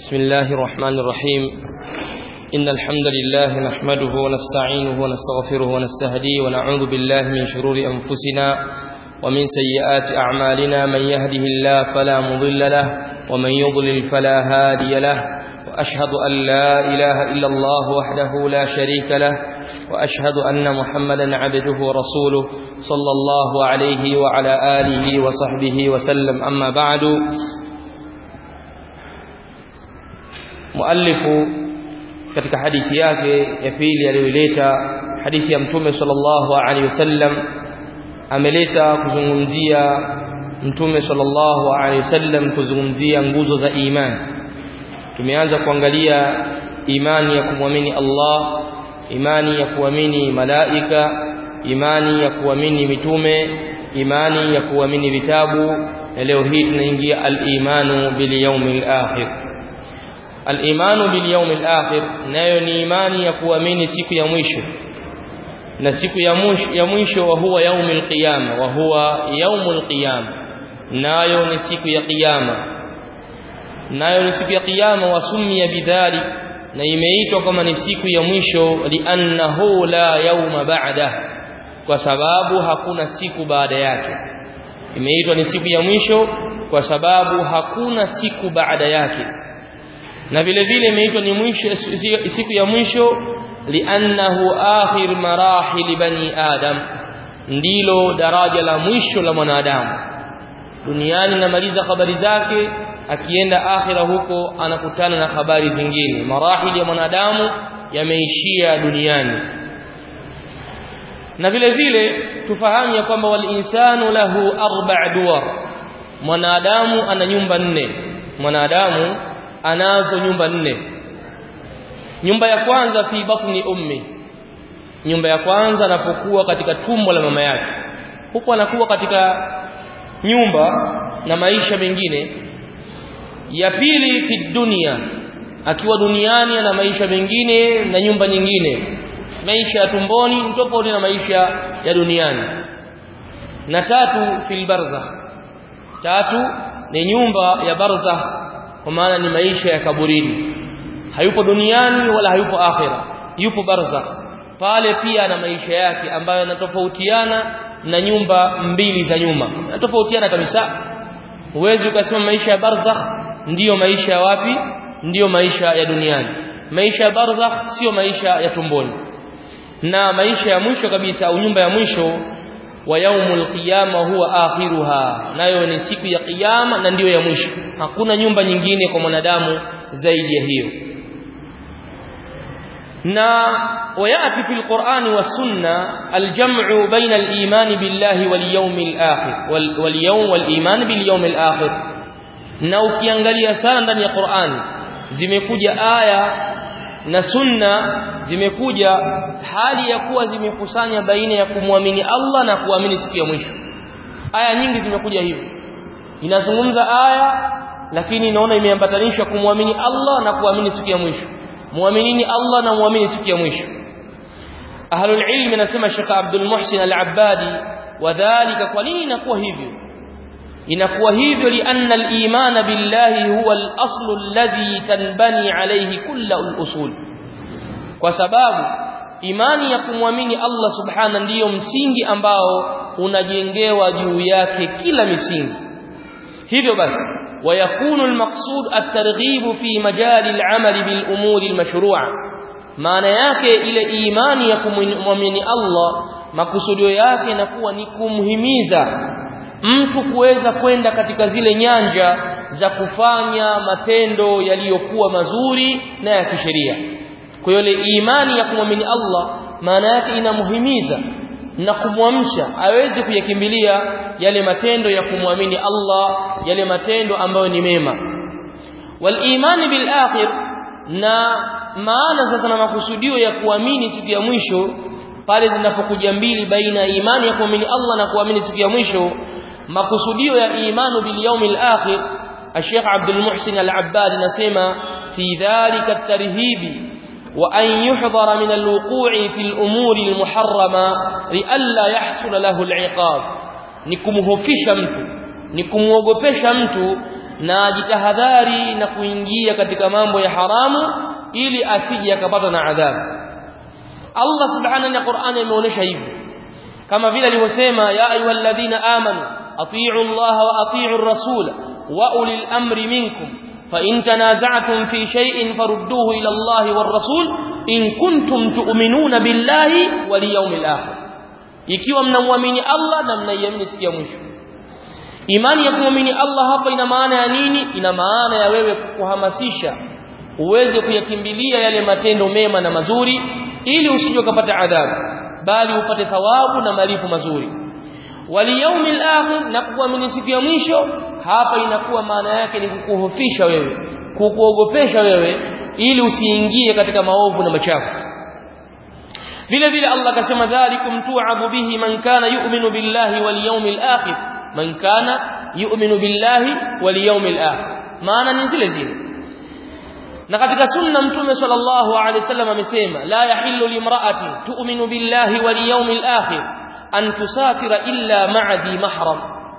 بسم الله الرحمن الرحيم إن الحمد لله نحمده ونستعينه ونستغفره ونستهديه ونعوذ بالله من شرور أنفسنا ومن سيئات أعمالنا من يهده الله فلا مضل له ومن يضلل فلا هادي له وأشهد أن لا إله إلا الله وحده لا شريك له وأشهد أن محمدا عبده ورسوله صلى الله عليه وعلى آله وصحبه وسلم أما بعد muallifu katika hadithi yake ya pili aliyoileta hadithi ya mtume sallallahu alaihi wasallam ameleta kuzungumzia mtume sallallahu alaihi wasallam kuzungumzia nguzo za imani tumeanza kuangalia imani ya kumwamini Allah imani ya kuamini malaika imani ya kuamini mitume imani ya kuamini vitabu na leo hii tunaingia al-imanu bil yawmil akhir al-imanu bil yawmil akhir nayo ni imani ya kuamini siku ya mwisho na siku ya mwisho ya mwisho wa huwa yaumul qiyama wa huwa yaumul qiyama nayo ni siku ya kiyama nayo ni siku ya kiyama wasumia bidhali na imeitwa kama ni siku ya mwisho li'annahu la yauma ba'da kwa sababu hakuna siku baada yake imeitwa ni siku ya mwisho kwa sababu hakuna siku baada yake na vile vile imeitwa ni mwisho siku ya mwisho li'annahu akhir marahil bani adam ndilo daraja la mwisho la mwanadamu duniani namaliza habari zake akienda akhira huko anakutana na habari zingine marahili ya mwanadamu yameishia duniani na vile vile tufahamu ya kwamba wal insanu lahu arba' duwar mwanadamu ana nyumba nne mwanadamu anazo nyumba nne nyumba ya kwanza fi batni ummi nyumba ya kwanza anapokuwa katika tumbo la mama yake huko anakuwa katika nyumba na maisha mengine ya pili fi dunia akiwa duniani ana maisha mengine na nyumba nyingine maisha ya tumboni tofauti na maisha ya duniani na tatu fil barzakh tatu ni nyumba ya barzakh kwa maana ni maisha ya kaburini hayupo duniani wala hayupo akhira yupo barzakh pale pia ana maisha yake ambayo yanatofautiana na nyumba mbili za nyuma yanatofautiana kabisa huwezi ukasema maisha ya barzakh ndiyo maisha ya wapi ndiyo maisha ya duniani maisha ya barzakh sio maisha ya tumboni na maisha ya mwisho kabisa au nyumba ya mwisho wa yaumul qiyama huwa akhiruha nayo ni siku ya kiyama na ndiyo ya mwisho hakuna nyumba nyingine kwa mwanadamu zaidi ya hiyo na wayati fil qur'ani was sunna al jam'u baina al iman billahi wal yawmil akhir wal yawm wal iman bil yawmil akhir na ukiangalia sana ndani ya Qur'ani zimekuja aya na sunna zimekuja hali ya kuwa zimekusanya baina ya kumwamini Allah na kuamini siku ya mwisho aya nyingi zimekuja hivyo inazungumza aya lakini inaona imeambatanishwa kumwamini Allah na kuamini siku ya mwisho muaminini Allah na muamini siku ya mwisho ahlul ilm nasema Sheikh Abdul Muhsin Al-Abbadi wadhālika kwa nini inakuwa hivyo inakuwa hivyo lianna al-iman billahi huwa al-aslu alladhi tanbani alayhi kullu al-usul kwa sababu imani ya kumwamini Allah subhana ndiyo msingi ambao unajengewa juu yake kila misingi hivyo basi ويكون المقصود الترغيب في مجال العمل بالامور المشروعه maana yake ile imani ya kumwamini Allah makusudio yake inakuwa ni kumhimiza mtu kuweza kwenda katika zile nyanja za kufanya matendo yaliyokuwa mazuri na ya kisheria kwa hiyo ile imani ya kumwamini Allah maana yake inamhimiza na kumwamsha aweze kuyakimbilia yale matendo ya kumwamini Allah yale matendo ambayo ni mema wal imani bil akhir na maana sasa na makusudio ya kuamini siku ya mwisho pale zinapokuja mbili baina ya imani ya kuamini Allah na kuamini siku ya mwisho makusudio ya imanu bil yawmil akhir Sheikh Abdul Muhsin Al-Abbad nasema fi dhalika at-tarhibi وأن يحضر من الوقوع في الأمور المحرمة لئلا يحصل له العقاب نكمهفش mtu nikumwogopesha mtu na jitahadhari na kuingia katika mambo ya haramu ili asije akapata na adhabu Allah subhanahu wa Qur'an ameonyesha hivi kama vile alivyosema ya ayyuhalladhina amanu atii'u Allah wa atii'u ar-rasul wa ulil amri minkum fa in tanaza'tum fi shay'in farudduhu ila Allah war-rasul in kuntum tu'minuna billahi wal yawmil akhir ikiwa mnamwamini Allah na mnaiamini siku ya mwisho imani ya kumwamini Allah hapa ina maana ya nini ina maana ya wewe kuhamasisha uweze kuyakimbilia yale matendo mema na mazuri ili usije ukapata adhabu bali upate thawabu na malipo mazuri waliyaumil akhir na kuamini siku ya mwisho hapa inakuwa maana yake ni kukuhofisha wewe kukuogopesha wewe ili usiingie katika maovu na machafu vile vile Allah akasema dhalikum tu'abu bihi man kana yu'minu billahi wal yawmil akhir man kana yu'minu billahi wal yawmil akhir maana ni zile zile na katika sunna mtume sallallahu alaihi wasallam amesema la yahillu limra'atin tu'minu billahi wal yawmil akhir an tusafira illa ma'a dhi mahram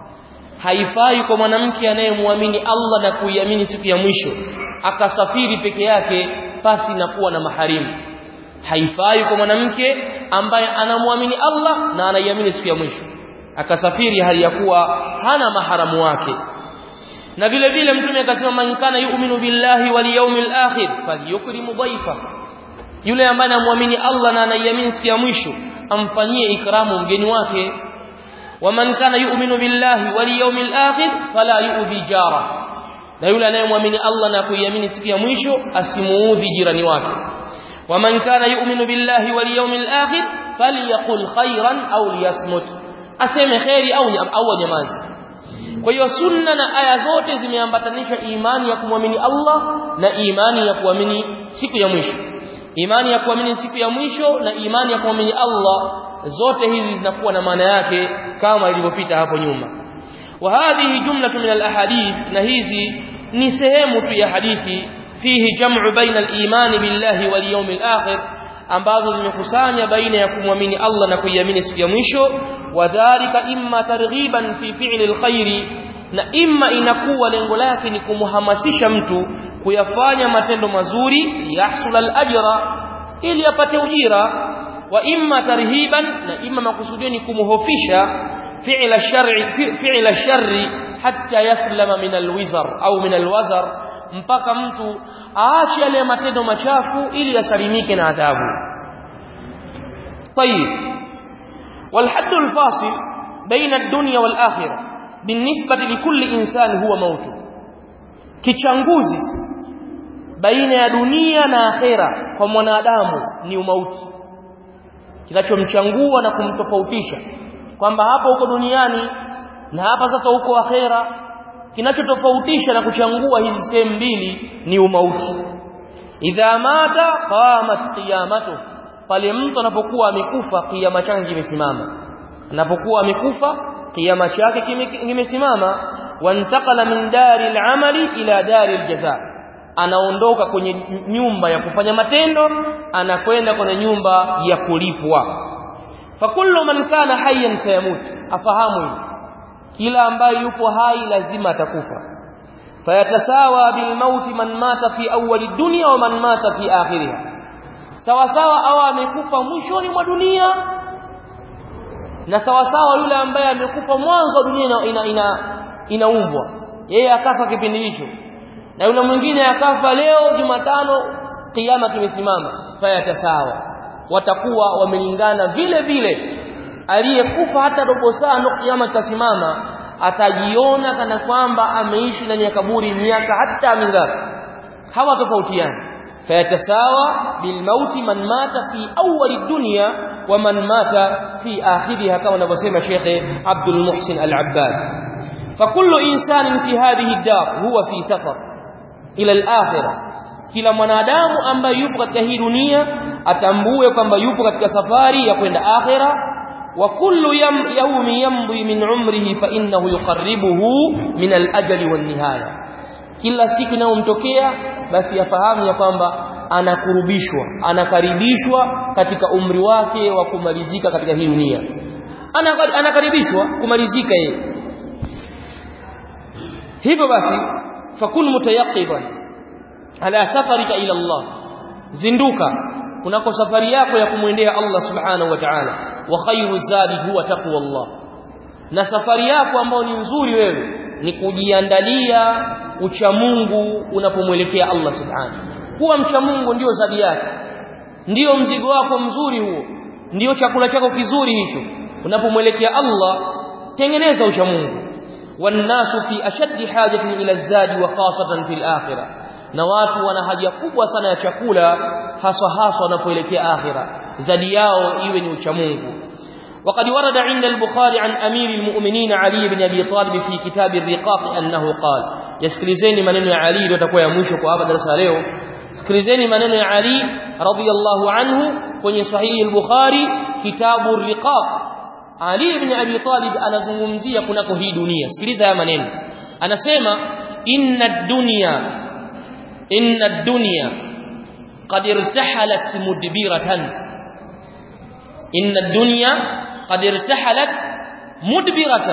haifai kwa mwanamke anayemwamini Allah na kuiamini siku ya mwisho akasafiri peke yake pasi na kuwa na maharimu haifai kwa mwanamke ambaye anamwamini Allah na anaiamini siku ya mwisho akasafiri hali ya kuwa hana maharamu wake na vile vile mtume akasema man kana yu'minu billahi wal yawmil akhir falyukrimu dhaifa yule ambaye anamwamini Allah na anaiamini siku ya mwisho amfanyie ikramu mgeni wake waman kana yu'minu billahi wal yawmil akhir fala yu'dhi jara na yule anayemwamini Allah na kuiamini siku ya mwisho asimuudhi jirani wake waman kana yu'minu billahi wal yawmil akhir falyaqul khairan aw liyasmut aseme khairi au au nyamazi kwa hiyo sunna na aya zote zimeambatanisha imani ya kumwamini Allah na imani ya kuamini siku ya mwisho imani ya kuamini siku ya mwisho na imani ya kuamini Allah zote hizi zinakuwa na maana yake kama ilivyopita hapo nyuma wa hadhihi jumlatu min alahadith na hizi ni sehemu tu ya hadithi fihi jam'u baina al-iman billahi wal yawmil akhir ambazo zimekusanya baina ya kumwamini Allah na kuiamini siku ya mwisho wadhalika imma targhiban fi fi'li alkhairi na imma inakuwa lengo lake ni kumhamasisha mtu kuyafanya matendo mazuri yahsul alajra ili apate ujira wa imma tarhiban na imma makusudio ni kumhofisha fi'la shar'i fi'la sharri hatta yaslama min alwizar au min alwazar mpaka mtu aache yale matendo machafu ili asalimike na adhabu طيب والحد الفاصل بين الدنيا والآخرة بالنسبة لكل إنسان هو موته kichanguzi baina ya dunia na akhera kwa mwanadamu ni umauti kinachomchangua na kumtofautisha kwamba hapa huko duniani na hapa sasa huko akhera kinachotofautisha na kuchangua hizi sehemu mbili ni umauti idha mata qamat qiyamatu pale mtu anapokuwa amekufa kiyama chake kimesimama anapokuwa amekufa kiyama chake kimesimama wantakala min dari al-amali ila dari al-jaza anaondoka kwenye nyumba ya kufanya matendo anakwenda kwenye nyumba ya kulipwa fakullu man kana hayyan sayamut afahamu hili kila ambaye yupo hai lazima atakufa fayatasawa bilmauti man mata fi awwali dunya wa man mata fi akhiriha sawa sawa au amekufa mwishoni mwa dunia na sawa sawa yule ambaye amekufa mwanzo wa dunia ina ina inaumbwa yeye akafa kipindi hicho na yule mwingine akafa leo Jumatano kiyama kimesimama fayatasawa watakuwa wamelingana vile vile aliyekufa hata robo saa ndo kiyama kitasimama atajiona kana kwamba ameishi ndani ya kaburi miaka hata mingapi hawa tofautiani fayatasawa bilmauti man mata fi awwali dunya wa man mata fi akhiriha kama anavyosema Sheikh Abdul Muhsin Al-Abbad فكل إنسان في هذه الدار هو في سفر إلى الآخرة kila mwanadamu ambaye yupo katika hii dunia atambue kwamba yupo katika safari ya kwenda akhira wa kullu yawmi yamdi min umrihi fa innahu yuqarribuhu min al-ajali wan nihaya kila siku inayomtokea basi yafahamu ya kwamba anakurubishwa anakaribishwa katika umri wake wa kumalizika katika hii dunia anakaribishwa kumalizika yeye hivyo basi fakun mutayaqiban ala safarika ila Allah zinduka kunako safari yako ya kumwendea Allah subhanahu wa ta'ala wa khayru zadi huwa taqwa Allah na safari yako ambayo ni nzuri wewe ni kujiandalia ucha Mungu unapomwelekea Allah subhanahu kuwa mcha Mungu ndio zadi yake ndio mzigo wako mzuri huo ndio chakula chako kizuri hicho unapomwelekea Allah tengeneza ucha Mungu wannasu fi ashaddi hajatin ila zadi wa khasatan fil akhirah na watu wana haja kubwa sana ya chakula haswa haswa wanapoelekea akhira zadi yao iwe ni ucha Mungu وقد ورد عند البخاري عن أمير المؤمنين علي بن أبي طالب في كتاب الرقاق أنه قال يسكرزيني منن علي وتكوى يموشك وأبا درس عليه سكرزيني منن علي رضي الله عنه كن صحيح البخاري كتاب الرقاق علي بن أبي طالب أنا زمزية كنك هي دنيا سكرزها يا منن أنا سيما إن الدنيا إن الدنيا قد ارتحلت مدبرة إن الدنيا قد ارتحلت مدبرة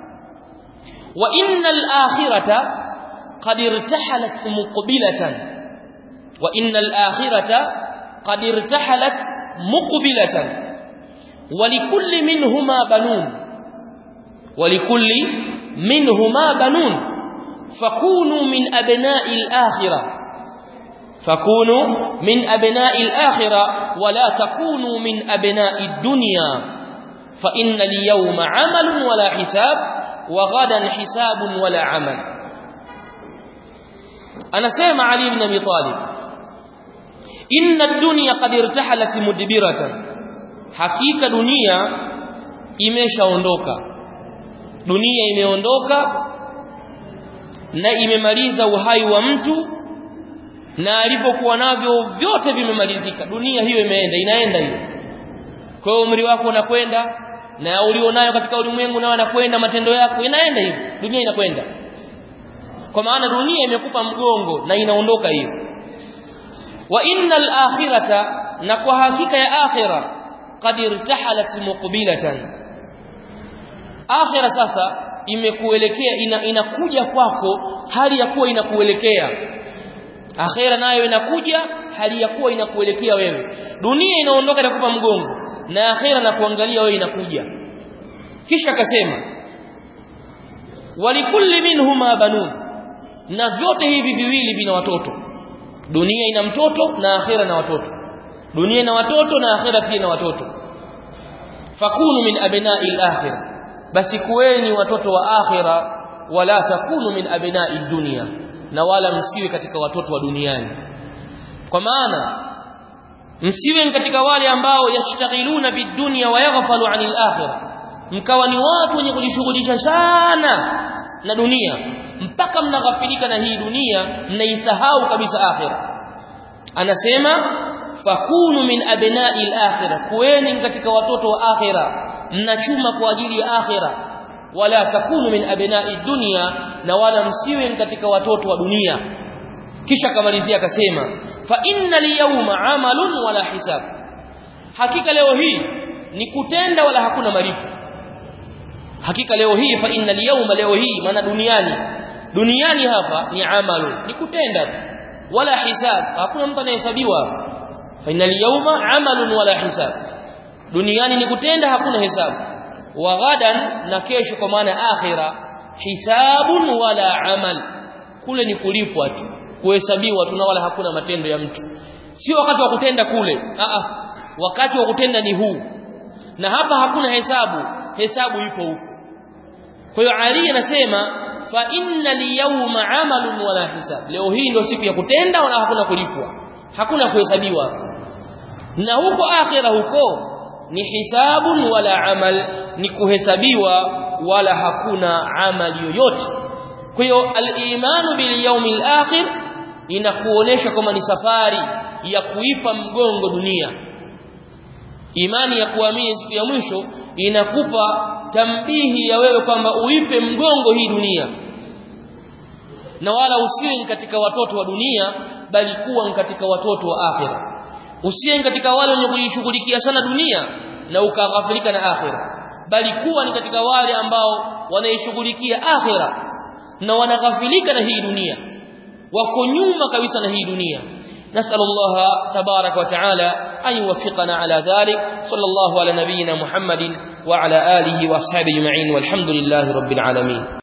وإن الآخرة قد ارتحلت مقبلة وإن الآخرة قد ارتحلت مقبلة ولكل منهما بنون ولكل منهما بنون فكونوا من أبناء الآخرة فكونوا من أبناء الآخرة ولا تكونوا من أبناء الدنيا فإن اليوم عمل ولا حساب وغدا حساب ولا عمل أنا سيما علي بن أبي طالب إن الدنيا قد ارتحلت مدبرة حقيقة دنيا imeshaondoka dunia imeondoka na imemaliza uhai wa mtu na alipokuwa navyo vyote vimemalizika dunia hiyo imeenda inaenda hiyo kwa hiyo umri wako unakwenda na ulionayo katika ulimwengu nao anakwenda matendo yako inaenda hiyo dunia inakwenda kwa maana dunia imekupa mgongo na inaondoka hiyo wa innal akhirata na kwa hakika ya akhira qad irtahalat muqbilatan akhira sasa imekuelekea ina, inakuja kwako hali ya kuwa inakuelekea akhera nayo inakuja hali ya kuwa inakuelekea wewe dunia inaondoka na kupa mgongo na akhera na kuangalia wewe inakuja kisha akasema walikulli minhuma banun na vyote hivi viwili vina watoto dunia ina mtoto na akhera na watoto dunia ina watoto na akhera pia na watoto fakunu min abna'i al-akhirah basi kuweni watoto wa akhira wala takunu min abna'i dunya na wala msiwe katika watoto wa duniani kwa maana msiwe katika wale ambao yashtaghiluna bidunya wa yaghfalu 'anil akhirah mkawa ni watu wenye kujishughulisha sana na dunia mpaka mnaghafilika na hii dunia mnaisahau kabisa akhira anasema fakunu min abna'i al-akhirah kuweni katika watoto wa akhira mnachuma kwa ajili ya akhira wala takunu min abna'i dunya na wala msiwe katika watoto wa dunia kisha kamalizia akasema fa inna liyawma amalun wala hisab hakika leo hii ni kutenda wala hakuna malipo hakika leo hii fa inna liyawma leo hii maana duniani duniani hapa ni amalu ni kutenda tu wala hisab hakuna mtu anahesabiwa fa inna liyawma amalun wala hisab duniani ni kutenda hakuna hesabu wa ghadan na kesho kwa maana akhira hisabun wala amal kule ni kulipwa tu kuhesabiwa tu na wala hakuna matendo ya mtu sio wakati wa kutenda kule a a wakati wa kutenda ni huu na hapa hakuna hesabu hesabu ipo huko kwa hiyo Ali anasema fa inna liyawma amalun wala hisab leo hii ndio siku ya kutenda wala hakuna kulipwa hakuna kuhesabiwa na huko akhira huko ni hisabun wala amal ni kuhesabiwa wala hakuna amali yoyote kwa hiyo al-imanu bil yawmil akhir inakuonesha kama ni safari ya kuipa mgongo dunia imani ya kuamini siku ya mwisho inakupa tambihi ya wewe kwamba uipe mgongo hii dunia na wala usiwe katika watoto wa dunia bali kuwa katika watoto wa akhira usiwe katika wale wenye kujishughulikia sana dunia na ukaghafilika na akhira bali kuwa ni katika wale ambao wanaishughulikia akhira na wanaghafilika na hii dunia wako nyuma kabisa na hii dunia نسأل الله تبارك وتعالى أن يوفقنا على ذلك صلى الله على نبينا محمد وعلى آله وأصحابه أجمعين والحمد لله رب العالمين